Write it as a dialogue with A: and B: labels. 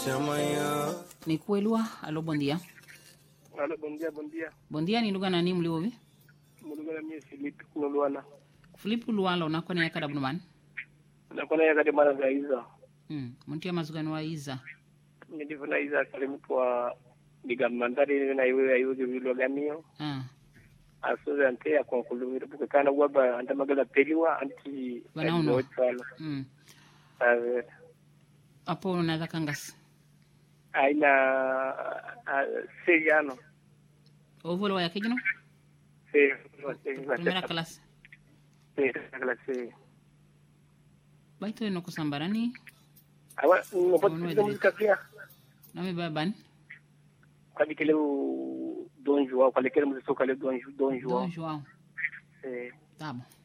A: Ni kuelua. Alo, bom dia.
B: Alo, bom dia, bom dia.
A: Bom dia, ni lugha nani mliovi?
B: Mulugana mie Filipi kunuluana.
A: Filipu Lualo nakona yakada bunuman.
B: Nakona ya kade mara za iza.
A: Mm. Muntia mazugano wa iza.
B: Ndivyo na iza kale mtu wa diga mandari na iwe ayo vilo ganio.
A: Ah.
B: Asuze ante ya konkulumira buke kana waba anda magala peliwa anti
A: Wanauno.
B: sana.
A: Mm.
B: Ave
A: Apo unaweza kangas.
B: aina seriano.
A: Ovolo wa yakijino?
B: Se
A: Primera clase.
B: se kala se.
A: Baito ino kusambarani.
B: Awa ngopo
A: Ono
B: tisa muzika pia.
A: Nami baban.
B: Kadi kele Don João, kale kele muzika kale Don Don João.
A: Don Joao.
B: Eh
A: Tá bom.